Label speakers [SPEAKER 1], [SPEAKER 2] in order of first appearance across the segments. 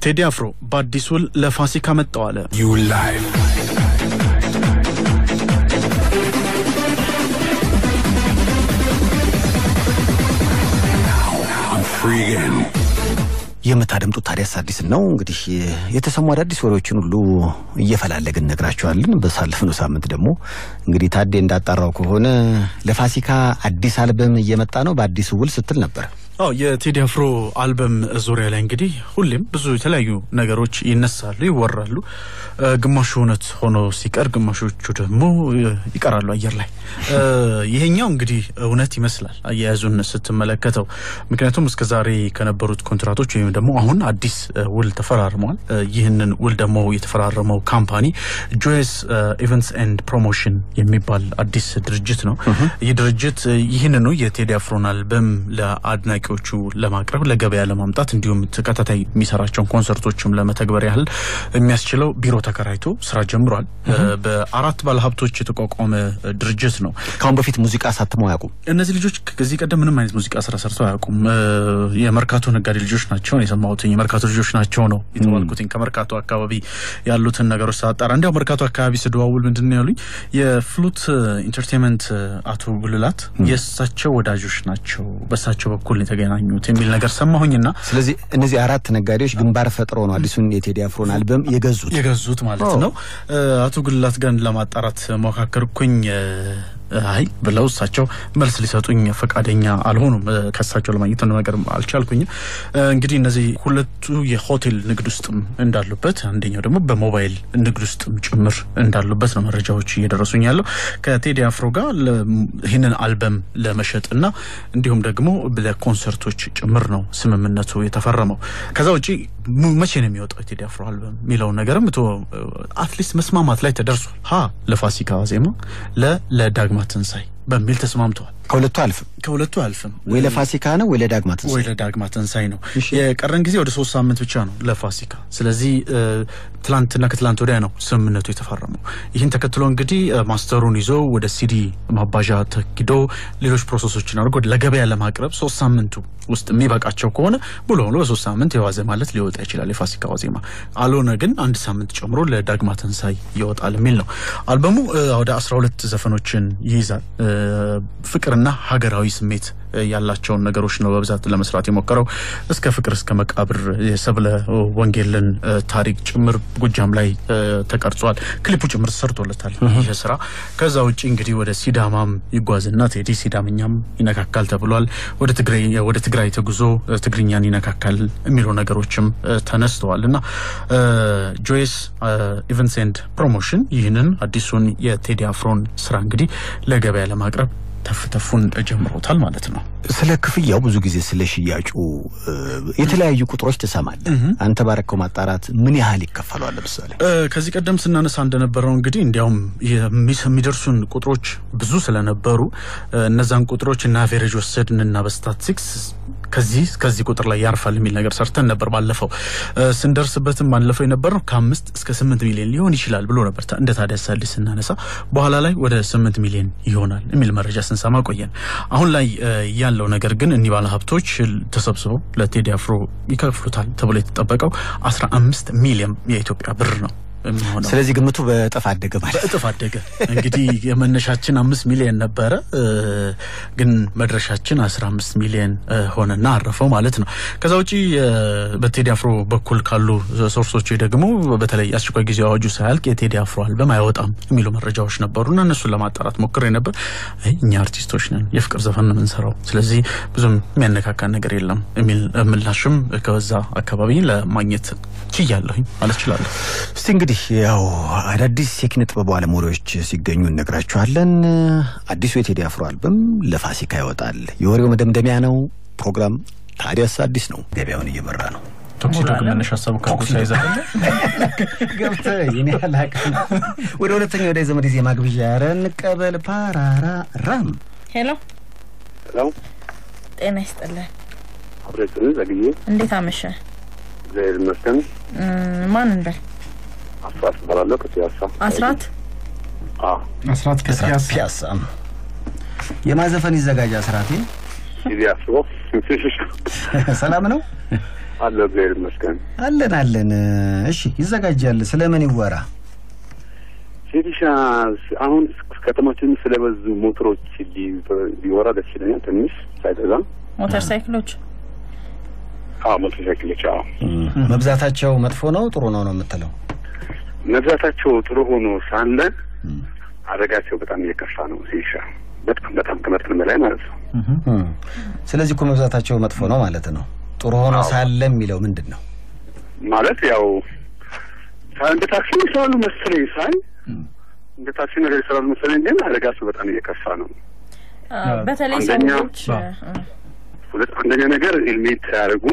[SPEAKER 1] ቴዲ አፍሮ በአዲስ ውል ለፋሲካ መጣው አለ።
[SPEAKER 2] You live. Now I'm free again.
[SPEAKER 3] የምታደምጡት ታዲያስ አዲስ ነው። እንግዲህ የተሰሙ አዳዲስ ወሬዎችን ሁሉ እየፈላለግን ነግራችኋለን። በሳለፍነው ሳምንት ደግሞ እንግዲህ ታዴ እንዳጣራው ከሆነ ለፋሲካ አዲስ አልበም እየመጣ ነው በአዲሱ ውል ስትል ነበር።
[SPEAKER 1] አዎ የቴዲ አፍሮ አልበም ዙሪያ ላይ እንግዲህ ሁሌም ብዙ የተለያዩ ነገሮች ይነሳሉ፣ ይወራሉ። እ፣ ግማሹ እውነት ሆኖ ሲቀር፣ ግማሾቹ ደግሞ እ፣ ይቀራሉ አየር ላይ። እ፣ ይሄኛው እንግዲህ እውነት ይመስላል አያያዙን ስትመለከተው። ምክንያቱም እስከ ዛሬ ከነበሩት ኮንትራቶች ወይም ደግሞ አሁን አዲስ እ፣ ውል ተፈራርመዋል። እ፣ ይህንን ውል ደግሞ የተፈራረመው ካምፓኒ ጆይስ ኢቨንትስ ኤንድ ፕሮሞሽን የሚባል አዲስ ድርጅት ነው። ይህ ድርጅት እ፣ ይህንኑ የቴዲ አፍሮን አልበም ለአድናቂዎቹ ለማቅረብ ለገበያ ለማምጣት እንዲሁም ተከታታይ የሚሰራቸውን ኮንሰርቶችም ለመተግበር ያህል የሚያስችለው ቢሮ ተከራይቶ ስራ ጀምሯል። እ፣ በአራት ባለሀብቶች የተቋቋመ እ፣ ድርጅት ነው።
[SPEAKER 3] ከአሁን በፊት ሙዚቃ አሳትመው አያውቁም።
[SPEAKER 1] እነዚህ ልጆች ከዚህ ቀደም ምንም አይነት ሙዚቃ ስራ ሰርተው አያውቁም። እ፣ የመርካቶ ነጋዴ ልጆች ናቸው ነው የሰማሁትኝ። የመርካቶ ልጆች ናቸው ነው የተባልኩትኝ። ከመርካቶ አካባቢ ያሉትን ነገሮች ሳጣራ እንዲያው መርካቶ አካባቢ ስደዋውል ምንድን ነው ያሉኝ የፍሉት ኢንተርቴንመንት አቶ ጉልላት የእሳቸው ወዳጆች ናቸው፣ በእሳቸው በኩል ነው የተገናኙት የሚል ነገር ሰማሁኝና
[SPEAKER 3] ስለዚህ እነዚህ አራት ነጋዴዎች ግንባር ፈጥረው ነው አዲሱን የቴዲ አፍሮን አልበም የገዙት።
[SPEAKER 1] የገዙት ማለት ነው። እ፣ አቶ ጉልላት ጋር ለማጣራት ሞካከርኩኝ። እ፣ አይ ብለው እሳቸው መልስ ሊሰጡኝ ፈቃደኛ አልሆኑም። እ፣ ከእሳቸው ለማግኘት ነገር አልቻልኩኝም። እ፣ እንግዲህ እነዚህ ሁለቱ የሆቴል ንግድ ውስጥም እንዳሉበት፣ አንደኛው ደግሞ በሞባይል ንግድ ውስጥም ጭምር እንዳሉበት ነው መረጃዎች እየደረሱኝ ያለው ከቴዲ አፍሮ ጋር ለ- ይህንን አልበም ለመሸጥና እንዲሁም ደግሞ ለኮንሰርቶች ጭምር ነው ስምምነቱ የተፈረመው። ከዛ ውጪ ሙ- መቼ ነው የሚወጣው የቴዲ አፍሮ አልበም የሚለውን ነገርም ቶ አትሊስት መስማማት ላይ ተደርሷል። ሀ ለፋሲካ ዜማ ለ ለዳግማ ትንሳኤ በሚል ተስማምተዋል።
[SPEAKER 3] ከሁለቱ አልፍም
[SPEAKER 1] ከሁለቱ አልፍም
[SPEAKER 3] ወይ ለፋሲካ ነው ወይ ለዳግማ ትንሣኤ።
[SPEAKER 1] ወይ ለዳግማ ትንሳኤ ነው። የቀረን ጊዜ ወደ ሶስት ሳምንት ብቻ ነው ለፋሲካ። ስለዚህ እ፣ ትላንትና ከትላንት ወዲያ ነው ስምምነቱ የተፈረመው። ይህን ተከትሎ እንግዲህ እ፣ ማስተሩን ይዞ ወደ ሲዲ ማባዣ ተኪዶ ሌሎች ፕሮሰሶችን አድርጎ ለገበያ ለማቅረብ ሶስት ሳምንቱ ውስጥ የሚበቃቸው ከሆነ ሙሉ በሙሉ በሶስት ሳምንት የዋዜ ማለት ሊወጣ ይችላል የፋሲካ ዋዜማ። አልሆነ ግን አንድ ሳምንት ጨምሮ ለዳግማ ትንሳኤ ይወጣል የሚል ነው። አልበሙ እ፣ ወደ አስራ ሁለት ዘፈኖችን ይይዛል። እ፣ ፍቅርና ሀገራዊ ስሜት እ፣ ያላቸውን ነገሮች ነው በብዛት ለመስራት የሞከረው። እስከ ፍቅር እስከ መቃብር የሰብለ ወንጌልን እ፣ ታሪክ ጭምር ጎጃም ላይ እ፣ ተቀርጿል። ክሊፑ ጭምር ተሰርቶለታል ይህ ስራ። ከዛ ውጭ እንግዲህ ወደ ሲዳማም ይጓዝና ቴዲ ሲዳምኛም ይነካካል ተብሏል። ወደ ትግራይ ወደ ትግራይ ተጉዞ እ፣ ትግርኛን ይነካካል የሚሉ ነገሮችን እ፣ ተነስተዋል እና እ፣ ጆይስ ኢቨንትስ ኤንድ ፕሮሞሽን ይህንን አዲሱን የቴዲ አፍሮን ስራ እንግዲህ ለገበያ ለማቅረብ ተፍተፉን ጀምሮታል ማለት ነው።
[SPEAKER 3] ስለ ክፍያው ብዙ ጊዜ ስለ ሽያጩ እ፣ የተለያዩ ቁጥሮች ትሰማለህ። አንተ ባረከው ማጣራት ምን ያህል ይከፈሏል? ለምሳሌ
[SPEAKER 1] እ፣ ከዚህ ቀደም ስናነሳ እንደነበረው እንግዲህ እንዲያውም የሚስ- የሚደርሱን ቁጥሮች ብዙ ስለነበሩ እ፣ እነዛን ቁጥሮች እና አቬሬጅ ወሰድን እና በስታቲስቲክስ ከዚህ ከዚህ ቁጥር ላይ ያርፋል የሚል ነገር ሰርተን ነበር። ባለፈው እ፣ ስንደርስበትም ባለፈው የነበረው ከአምስት እስከ ስምንት ሚሊዮን ሊሆን ይችላል ብሎ ነበር ታ- እንደ ታዲያስ አዲስ ስናነሳ፣ በኋላ ላይ ወደ ስምንት ሚሊዮን ይሆናል የሚል መረጃ ስንሰማ ቆየን። አሁን ላይ እ፣ ያለው ነገር ግን እኒህ ባለ ሀብቶች ተሰብስበው ለቴዲ አፍሮ ይከፍሉታል ተብሎ የተጠበቀው አስራ አምስት ሚሊዮን የኢትዮጵያ ብር ነው የሚሆነው።
[SPEAKER 3] ስለዚህ ግምቱ በእጥፍ አደገ ማለት
[SPEAKER 1] በእጥፍ አደገ። እንግዲህ የመነሻችን አምስት ሚሊዮን ነበረ እ፣ ግን መድረሻችን አስራ አምስት ሚሊዮን እ፣ ሆነና አረፈው ማለት ነው። ከዛ ውጪ እ፣ በቴዲ አፍሮ በኩል ካሉ ሶርሶች ደግሞ በተለይ አስቸኳይ ጊዜ አዋጁ ሳያልቅ የቴዲ አፍሮ አልበም አይወጣም የሚሉ መረጃዎች ነበሩና እነሱን ለማጣራት ሞክሬ ነበር። አይ እኛ አርቲስቶች ነን፣ የፍቅር ዘፈን ነው የምንሰራው፣ ስለዚህ ብዙም የሚያነካካን ነገር የለም የሚል ምላሽም ከዛ አካባቢ ለማግኘት ችያለሁኝ ማለት እችላለሁ።
[SPEAKER 3] እስቲ እንግዲህ ያው አዳዲስ የኪነ ጥበብ ባለሙያዎች ሲገኙ እነግራችኋለን። አዲሱ የቴዲ አፍሮ አልበም ለፋሲካ ይወጣል። የወሬው መደምደሚያ ነው። ፕሮግራም ታዲያስ አዲስ ነው። ገበያውን እየመራ ነው።
[SPEAKER 1] ቶክሲዶ ግን መነሻ ሀሳቡ ከቦታ ይዛለ
[SPEAKER 3] ገብተህ የኔ አላቅም። ወደ ሁለተኛው ወደ ዘመድ ዜማ ግብዣ ኧረ እንቀበል ፓራራ ራም
[SPEAKER 4] ሄሎ፣
[SPEAKER 5] ሄሎ
[SPEAKER 4] ጤና ይስጥልን።
[SPEAKER 5] አብሬትን ዘግዬ
[SPEAKER 4] እንዴት አመሸ?
[SPEAKER 5] እግዚአብሔር ይመስገን።
[SPEAKER 4] እም፣ ማን እንበል?
[SPEAKER 5] አስራት እባላለሁ ከፒያሳ።
[SPEAKER 4] አስራት
[SPEAKER 5] አዎ
[SPEAKER 1] አስራት ከፒያሳ
[SPEAKER 3] ፒያሳ የማዘፈን ይዘጋጅ አስራቴ
[SPEAKER 5] ቲቪ አስቦ
[SPEAKER 3] ሰላም ነው።
[SPEAKER 5] አለሁ እግዚአብሔር ይመስገን።
[SPEAKER 3] አለን አለን። እሺ ይዘጋጃል። ስለምን ይወራ?
[SPEAKER 5] ሴቲሻ አሁን ከተማችን ስለበዙ ሞተሮች ሊ- ሊወራ ደስ ይለኛል። ትንሽ ሳይበዛ
[SPEAKER 4] ሞተር ሳይክሎች
[SPEAKER 5] አዎ፣ ሞተር ሳይክሎች አዎ፣
[SPEAKER 3] መብዛታቸው መጥፎ ነው ጥሩ ነው ነው የምትለው?
[SPEAKER 5] መብዛታቸው ጥሩ ሆኖ ሳለ አደጋቸው በጣም እየከፋ ነው። ሴቲሻ በጣም በጣም ከመጠን በላይ ማለት ነው።
[SPEAKER 3] እም። ስለዚህ እኮ መብዛታቸው መጥፎ ነው ማለት ነው። ጥሩ ሆኖ ሳለ የሚለው ምንድን ነው?
[SPEAKER 5] ማለት ያው ሳ- እንደ ታክሲ ይሰራሉ መሰለኝ ሳይ እንደ ታክሲ ነገር ይሰራሉ መሰለኝ፣ ግን አደጋቸው በጣም እየከፋ ነው።
[SPEAKER 4] አ፣ በተለይ
[SPEAKER 5] አንደኛ-
[SPEAKER 4] ሰዎች አ፣
[SPEAKER 5] ሁለት አንደኛ ነገር ሄልሜት ሳያደርጉ፣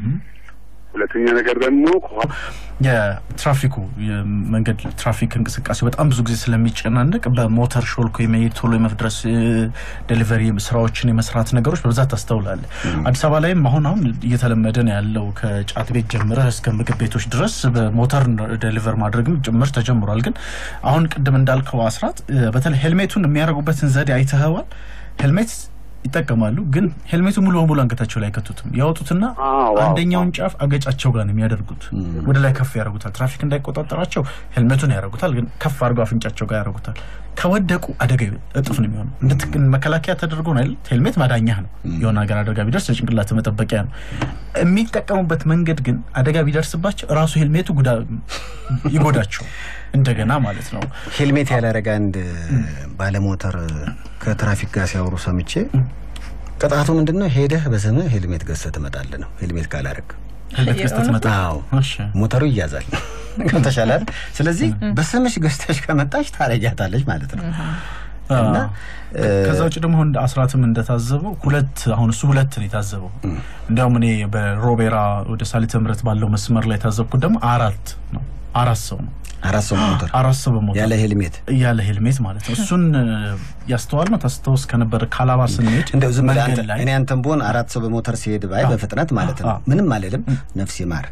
[SPEAKER 5] ሁለተኛ ነገር ደግሞ ከኋላ
[SPEAKER 1] የትራፊኩ የመንገድ ትራፊክ እንቅስቃሴ በጣም ብዙ ጊዜ ስለሚጨናነቅ በሞተር ሾልኮ የመሄድ ቶሎ የመድረስ ዴሊቨሪ ስራዎችን የመስራት ነገሮች በብዛት ታስተውላለ። አዲስ አበባ ላይም አሁን አሁን እየተለመደ ነው ያለው ከጫት ቤት ጀምረህ እስከ ምግብ ቤቶች ድረስ በሞተር ዴሊቨር ማድረግም ጭምር ተጀምሯል። ግን አሁን ቅድም እንዳልከው አስራት እ፣ በተለይ ሄልሜቱን የሚያደርጉበትን ዘዴ አይተኸዋል። ሄልሜት ይጠቀማሉ፣ ግን ሄልሜቱ ሙሉ በሙሉ አንገታቸው ላይ አይከቱትም። ያወጡትና
[SPEAKER 5] አዎ፣ አዎ፣
[SPEAKER 1] አንደኛውን ጫፍ አገጫቸው ጋር ነው የሚያደርጉት። ወደ ላይ ከፍ ያደርጉታል። ትራፊክ እንዳይቆጣጠራቸው ሄልሜቱን ያደርጉታል፣ ግን ከፍ አድርገው አፍንጫቸው ጋር ያደርጉታል። ከወደቁ አደጋ እጥፍ ነው የሚሆነው። እንደ መከላከያ ተደርጎ ነው አይደል? ሄልሜት ማዳኛህ ነው። የሆነ ሀገር አደጋ ቢደርስ የጭንቅላት መጠበቂያ ነው። የሚጠቀሙበት መንገድ ግን አደጋ ቢደርስባቸው ራሱ ሄልሜቱ ጉዳ ይጎዳቸው እንደገና ማለት ነው።
[SPEAKER 3] ሄልሜት ያላረገ አንድ ባለሞተር ከትራፊክ ጋር ሲያወሩ ሰምቼ ቅጣቱ ምንድን ነው? ሄደህ በስምህ ሄልሜት ገዝተህ ትመጣለህ ነው። ሄልሜት ካላረግ
[SPEAKER 1] ሄልሜት ገዝተህ ትመጣ
[SPEAKER 3] አዎ
[SPEAKER 1] እሺ።
[SPEAKER 3] ሞተሩ ይያዛል። ከተሻላል። ስለዚህ በስምሽ ገዝተሽ ከመጣሽ ታረጃታለች ማለት ነው። እና
[SPEAKER 1] ከዛ ውጭ ደግሞ እንደ አስራትም እንደታዘበው ሁለት አሁን እሱ ሁለት ነው የታዘበው። እንዲያውም እኔ በሮቤራ ወደ ሳሊተ ምሕረት ባለው መስመር ላይ የታዘብኩት ደግሞ አራት ነው። አራት ሰው ነው
[SPEAKER 3] አራት ሰው ሞተር
[SPEAKER 1] አራት ሰው በሞተር
[SPEAKER 3] ያለ ሄልሜት
[SPEAKER 1] ያለ ሄልሜት ማለት ነው። እሱን ያስተዋል ነው ታስታውስ ከነበረ ካላባ ስንሄድ
[SPEAKER 3] እንደው ዝም ብለህ
[SPEAKER 1] መንገድ
[SPEAKER 3] አንተ
[SPEAKER 1] ላይ
[SPEAKER 3] እኔ አንተም ብሆን አራት ሰው በሞተር ሲሄድ ባይ በፍጥነት ማለት ነው
[SPEAKER 1] አዎ።
[SPEAKER 3] ምንም አልልም። ነፍስ ይማር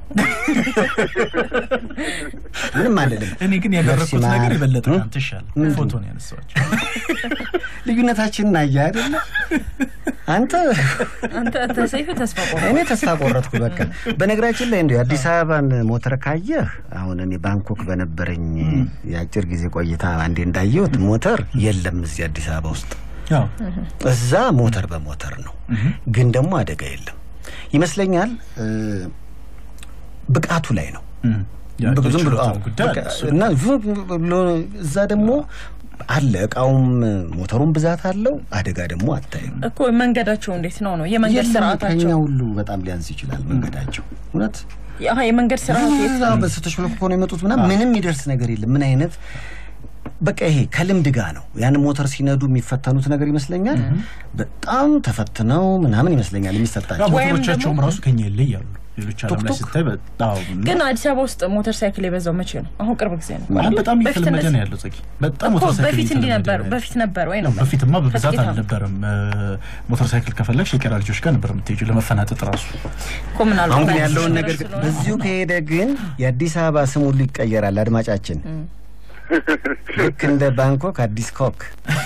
[SPEAKER 3] ምንም አልልም።
[SPEAKER 1] እኔ ግን ያደረግኩት
[SPEAKER 3] ነፍስ
[SPEAKER 1] ነገር
[SPEAKER 3] ይማር።
[SPEAKER 1] የበለጠ
[SPEAKER 3] እ?
[SPEAKER 1] አንተ ይሻል ፎቶ ነው ያነሳኋቸው።
[SPEAKER 3] ልዩነታችንን አየህ አይደለ? አንተ
[SPEAKER 4] አንተ ተሰይፈ ተስፋ ቆረ
[SPEAKER 3] እኔ ተስፋ ቆረጥኩ። በቃ በነገራችን ላይ እንዲሁ የአዲስ አበባን ሞተር ካየህ አሁን እኔ ባንኮክ በነበረኝ የአጭር ጊዜ ቆይታ አንዴ እንዳየሁት ሞተር የለም እዚህ አዲስ አበባ ውስጥ።
[SPEAKER 1] ያው
[SPEAKER 3] እዛ ሞተር በሞተር ነው፣ ግን ደግሞ አደጋ የለም ይመስለኛል። እ፣ ብቃቱ ላይ ነው
[SPEAKER 1] እም፣ ያ
[SPEAKER 3] ዝም ብሎ
[SPEAKER 1] የችሎታው
[SPEAKER 3] አዎ፣
[SPEAKER 1] ጉዳይ አለ
[SPEAKER 3] በቃ
[SPEAKER 1] እሱ።
[SPEAKER 3] እና ዝም ብሎ እዛ ደግሞ አለ እቃውም ሞተሩም ብዛት አለው። አደጋ ደግሞ አታይም።
[SPEAKER 4] እኮ መንገዳቸው እንዴት ነው ነው የመንገድ
[SPEAKER 3] የለም ከኛ
[SPEAKER 4] ስርዓታቸው
[SPEAKER 3] ሁሉ በጣም ሊያንስ ይችላል መንገዳቸው እውነት
[SPEAKER 4] አሀ የመንገድ ስርዓት የት
[SPEAKER 3] እዛ በስተሽ ብሎ እኮ ነው የመጡት ምናምን ምንም የሚደርስ ነገር የለም። ምን አይነት በቃ ይሄ ከልምድ ጋር ነው። ያን ሞተር ሲነዱ የሚፈተኑት ነገር ይመስለኛል። በጣም ተፈትነው ምናምን ይመስለኛል
[SPEAKER 1] ያው
[SPEAKER 3] የሚሰጣቸው።
[SPEAKER 4] ወይም
[SPEAKER 1] ሞተሮቻቸውም
[SPEAKER 4] ደግሞ-
[SPEAKER 1] ራሱ ከኛ ይለያሉ። ሌሎች ዓለም ላይ
[SPEAKER 3] ቱክቱክ?
[SPEAKER 1] ስታይ በጣም
[SPEAKER 4] ግን አዲስ አበባ ውስጥ ሞተር ሳይክል የበዛው መቼ ነው? አሁን ቅርብ ጊዜ ነው።
[SPEAKER 1] አሁን በጣም
[SPEAKER 4] በፊት
[SPEAKER 1] እየተለመደ
[SPEAKER 4] እንደዚህ-
[SPEAKER 1] ነው ያለው ጽጌ። በጣም
[SPEAKER 4] እኮ
[SPEAKER 1] ሞተር ሳይክል
[SPEAKER 4] በፊት እንዲህ
[SPEAKER 1] እየተለመደ
[SPEAKER 4] ነበር
[SPEAKER 1] ነው ያለው።
[SPEAKER 4] በፊት ነበር ወይ ነው
[SPEAKER 1] በፊትማ በብዛት
[SPEAKER 4] ከጥቂት ዓመት
[SPEAKER 1] አልነበረም። ሞተር ሳይክል ከፈለግሽ የቄራ ልጆች ጋር ነበር የምትሄጂው ለመፈናጠጥ ራሱ።
[SPEAKER 4] እኮ ምናልባት
[SPEAKER 3] አሁን ግን
[SPEAKER 4] አዲስ
[SPEAKER 3] ያለውን
[SPEAKER 4] ነገር
[SPEAKER 3] ነገር ግን
[SPEAKER 4] ስለሆነ
[SPEAKER 3] በዚሁ ከሄደ ግን የአዲስ አበባ ስም ሁሉ ይቀየራል። አድማጫችን ልክ እንደ ባንኮክ አዲስ ኮክ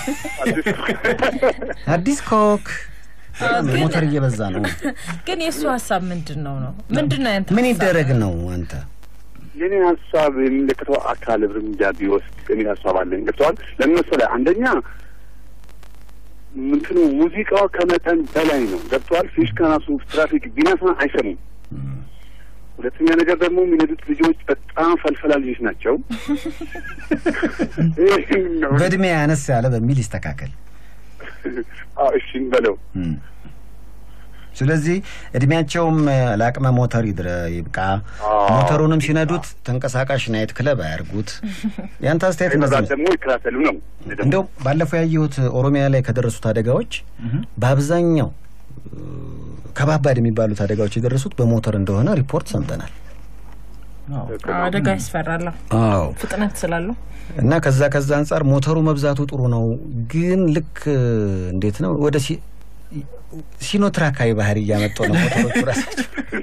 [SPEAKER 3] አዲስ ኮክ
[SPEAKER 4] ግን-
[SPEAKER 3] ሞተር እየበዛ ነው።
[SPEAKER 4] ግን የእሱ ሀሳብ ምንድን ነው ነው ምንድን ነው ያንተ
[SPEAKER 3] ምን
[SPEAKER 4] ሀሳብ?
[SPEAKER 3] ይደረግ ነው አንተ
[SPEAKER 5] የኔ ሀሳብ የሚመለከተው አካል እርምጃ ቢወስድ የሚል ሀሳብ አለኝ። ገብተዋል። ለምን መሰለህ? አንደኛ ምንትኑ ሙዚቃው ከመጠን በላይ ነው። ገብተዋል። ፊሽካ ራሱ ትራፊክ ቢነሳ አይሰሙም። ሁለተኛ ነገር ደግሞ የሚነዱት ልጆች በጣም ፈልፈላ ልጆች ናቸው። ይህን ነው።
[SPEAKER 3] በእድሜ አነስ ያለ በሚል ይስተካከል።
[SPEAKER 5] አዎ፣ እሺ እንበለው።
[SPEAKER 3] እም። ስለዚህ እድሜያቸውም እ፣ ለአቅመ ሞተር ይድረ ይብቃ።
[SPEAKER 5] አዎ።
[SPEAKER 3] ሞተሩንም ሲነዱት ተንቀሳቃሽ ናይት ክለብ አያርጉት። ያንተ አስተያየት እንደዚህ
[SPEAKER 5] መብራት
[SPEAKER 3] ነው።
[SPEAKER 5] ደግሞ ይከታተሉ ነው። ደግሞ
[SPEAKER 3] እንደው ባለፈው ያየሁት ኦሮሚያ ላይ ከደረሱት አደጋዎች በአብዛኛው እ፣ ከባባድ የሚባሉት አደጋዎች የደረሱት በሞተር እንደሆነ ሪፖርት ሰምተናል።
[SPEAKER 4] አዎ፣ አደጋ ያስፈራል
[SPEAKER 3] አዎ
[SPEAKER 4] ፍጥነት ስላለው
[SPEAKER 3] እና ከዛ ከዛ አንጻር ሞተሩ መብዛቱ ጥሩ ነው፣ ግን ልክ እ፣ እንዴት ነው ወደ ሲ- ሲኖትራካዊ ባህሪ እያመጡ ነው ሞተሮቹ ራሳቸው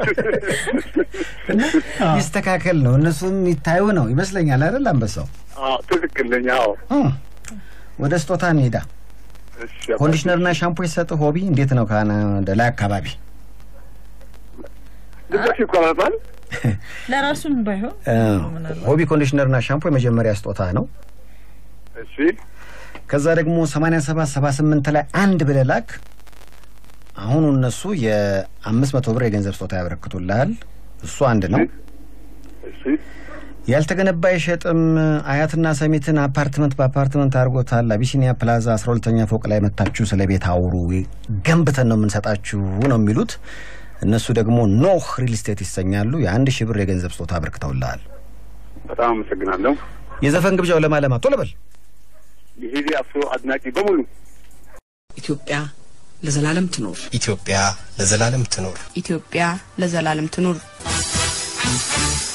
[SPEAKER 3] እና ይስተካከል ነው እነሱም ይታዩ ነው ይመስለኛል አይደል አንበሳው
[SPEAKER 5] አዎ፣ ትክክል ነኝ። አዎ፣
[SPEAKER 3] እ፣ ወደ ስጦታ እንሄዳ
[SPEAKER 5] እሺ
[SPEAKER 3] ኮንዲሽነርና ሻምፖ የሰጥ ሆቢ እንዴት ነው ከአናደላ አካባቢ
[SPEAKER 5] ድምጻቸው ይቆራረጣል።
[SPEAKER 4] ለራሱም ባይሆን
[SPEAKER 3] ሆቢ ኮንዲሽነርና ሻምፖ የመጀመሪያ ስጦታ ነው።
[SPEAKER 5] እሺ
[SPEAKER 3] ከዛ ደግሞ 87 78 ላይ አንድ ብለህ ላክ። አሁኑ እነሱ የአምስት መቶ ብር የገንዘብ ስጦታ ያበረክቱልሃል። እሱ አንድ ነው።
[SPEAKER 5] እሺ
[SPEAKER 3] ያልተገነባ አይሸጥም። አያትና ሰሚትን አፓርትመንት በአፓርትመንት አድርጎታል። አቢሲኒያ ፕላዛ አስራ ሁለተኛ ፎቅ ላይ መታችሁ ስለ ቤት አውሩ፣ ገንብተን ነው የምንሰጣችሁ ነው የሚሉት። እነሱ ደግሞ ኖህ ሪል ስቴት ይሰኛሉ። የአንድ ሺህ ብር የገንዘብ ስጦታ አበርክተውልሃል።
[SPEAKER 5] በጣም አመሰግናለሁ።
[SPEAKER 3] የዘፈን ግብዣው ለማለማ ቶሎ በል።
[SPEAKER 5] የሄዲ አፍሮ አድናቂ በሙሉ
[SPEAKER 6] ኢትዮጵያ ለዘላለም ትኖር።
[SPEAKER 7] ኢትዮጵያ ለዘላለም ትኖር።
[SPEAKER 8] ኢትዮጵያ ለዘላለም ትኑር።